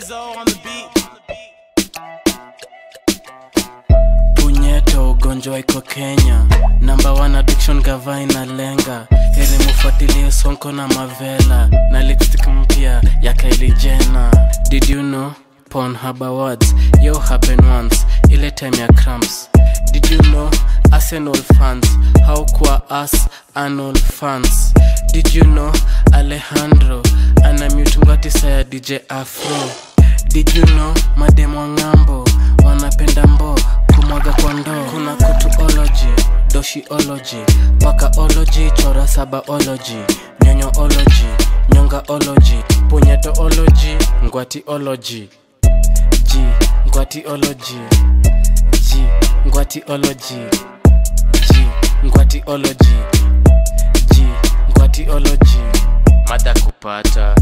Izzo on the beat. punyeto ugonjwa iko kenya namba one addiction gava inalenga heri mufuatilie sonko na mavela na lipstick mpya ya Kylie Jenner did you know Pornhub awards yo happen once ile time ya cramps did you know arsenal fans how kwa us anal fans did you know alejandro ana mute ngwatisa ya dj afro did you know mademo ng'ambo wanapenda mbo kumwaga kwa ndoo kuna kutuology doshiology pakaology chora sabaology nyonyoology nyongaology punyetoology ngwatiology g ngwatiology g ngwatiology g ngwatiology g ngwatiology mada kupata